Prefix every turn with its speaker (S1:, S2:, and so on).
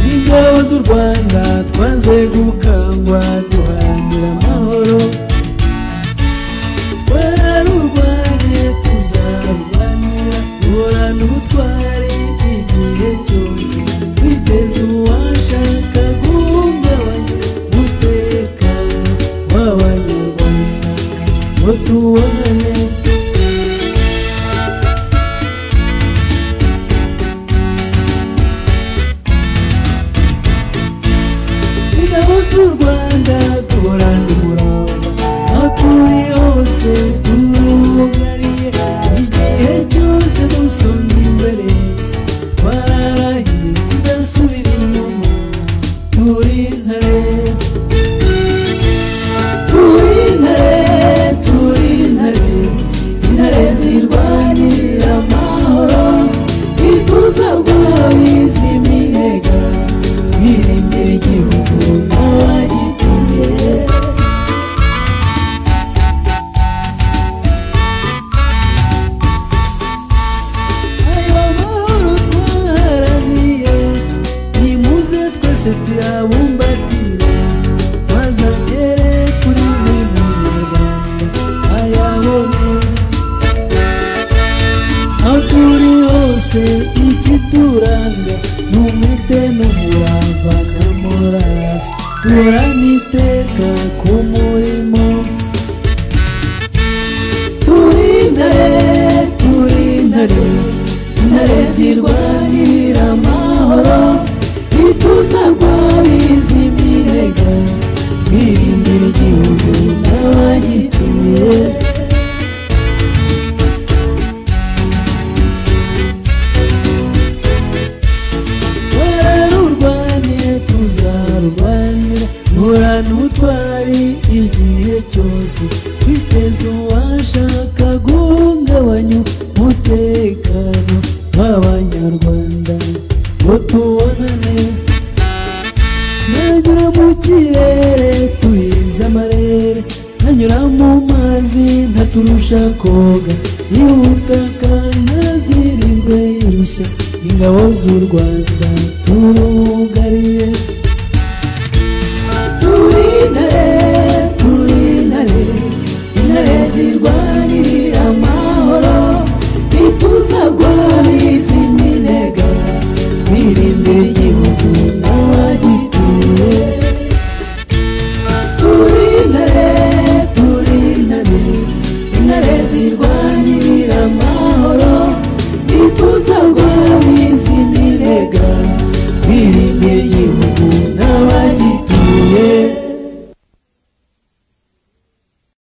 S1: tuzi u rwanda twanze gukangwa duharanira amahoro twararurwanye tuzarurwanira duhorana ubutwari igihe cyose twiteze uwashaka guhungabanya umutekano w'abanyarwanda ngo tubonane ingabo z'u rwanda duhorana umurava aho turi hose turugariye igihe cyose dusumba imbere twararahiye tudasubira inyuma turi intare turi intare turi intare intare zirwanira amahoro ituza rwawe zimihiga twirindira igihugu n'abagituye ayo mahoro twaharaniye nimuze twese tuyabumbatire twazagere kuri buri munyarwanda ayabone aho turi hose ikituranga ni umwete n'umurava n'amora duhorana iteka ku murimo turi intare turi intare intare zirwanirira amahoro ituza rwawe z'iminega twirindira igihugu n'abagituye twararurwanye tuzarurwanira duhorana ubutwari igihe cyose twiteze uwashaka guhungabanya umutekano w'abanyarwanda ngo tubonane nanyura mu kirere turize amarere nanyura mu mazi ntaturusha koga y'ubutaka ntazirirwe irushya ingabo z'u rwanda turugariye